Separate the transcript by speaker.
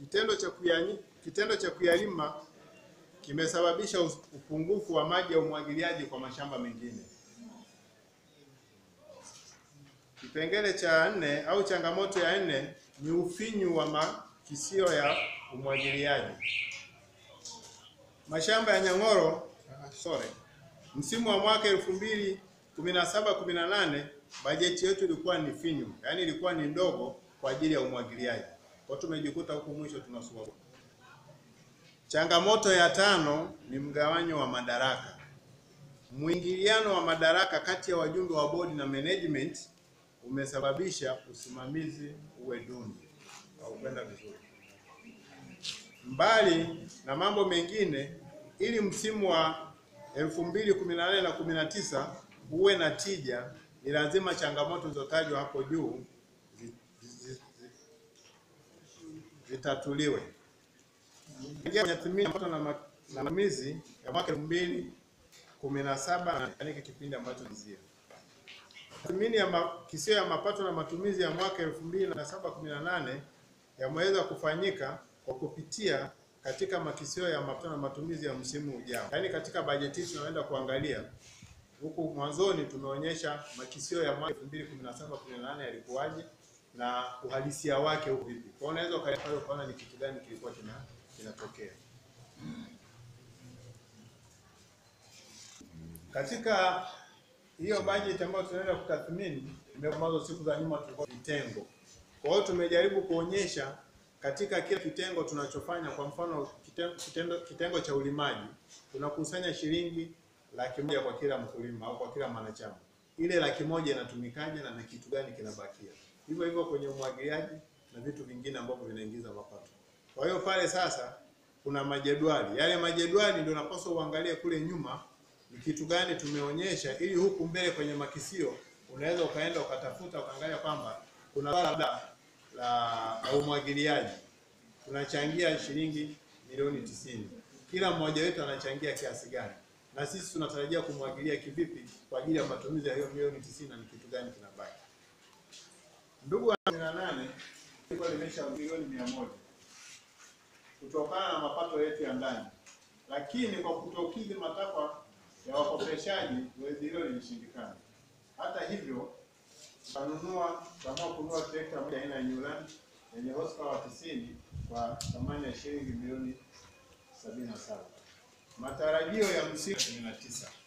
Speaker 1: kitendo cha kuyanyi, kitendo cha kuyalima kimesababisha us- upungufu wa maji ya umwagiliaji kwa mashamba mengine. Kipengele cha nne au changamoto ya nne ni ufinyu wa makisio ya umwagiliaji. Mashamba ya Nyang'oro, ah, sorry, msimu wa mwaka elfu mbili kumi na saba kumi na nane bajeti yetu ilikuwa ni finyu, yaani ilikuwa ni ndogo kwa ajili ya umwagiliaji. Kwa hiyo tumejikuta huku mwisho tunasuasua. Changamoto ya tano ni mgawanyo wa madaraka. Mwingiliano wa madaraka kati ya wajumbe wa bodi na management umesababisha usimamizi uwe duni au kwenda vizuri. Mbali na mambo mengine, ili msimu wa 2018 na 19 uwe na tija, ni lazima changamoto zilizotajwa hapo juu zi- zi- zi- zitatuliwe. Ingia kwenye tathmini ya mapato na ma- na matumizi ya mwaka 2017 yaani hiki kipindi ambacho nizia Tathmini ya makisio ya mapato na matumizi ya mwaka 2017-18 yameweza kufanyika kwa kupitia katika makisio ya mapato na matumizi ya msimu ujao. Yaani katika bajeti hii tunaenda kuangalia huku mwanzoni tumeonyesha makisio ya mwaka 2017-18 yalikuwaje na uhalisia wake huko vipi. Kwa hiyo unaweza ukaenda pale ukaona ni kitu gani kilikuwa kina kinatokea. Katika hiyo bajeti ambayo tunaenda kutathmini ambazo siku za nyuma tulikuwa vitengo. Kwa hiyo tumejaribu kuonyesha katika kila kitengo tunachofanya, kwa mfano kitengo, kitendo, kitengo cha ulimaji tunakusanya shilingi laki moja kwa kila mkulima au kwa kila mwanachama. Ile laki moja inatumikaje na ni kitu gani kinabakia? Hivyo hivyo kwenye umwagiliaji na vitu vingine ambavyo vinaingiza mapato. Kwa hiyo pale sasa kuna majedwali. Yale majedwali ndio napaswa uangalie kule nyuma ni kitu gani tumeonyesha, ili huku mbele kwenye makisio unaweza ukaenda ukatafuta ukaangalia kwamba kuna swala labda la, la umwagiliaji tunachangia shilingi milioni tisini, kila mmoja wetu anachangia kiasi gani, na sisi tunatarajia kumwagilia kivipi kwa ajili ya matumizi ya hiyo milioni tisini, na ni kitu gani kinabaki. Ndugu wa 18 ilikuwa limesha milioni mia moja kutokana na mapato yetu ya ndani, lakini kwa kutokidhi matakwa ya wakopeshaji zoezi hilo lilishindikana. Hata hivyo, tukanunua tukaamua kununua trekta moja aina ya Newland yenye horsepower 90 kwa thamani ya shilingi milioni 77. Matarajio ya msimu 19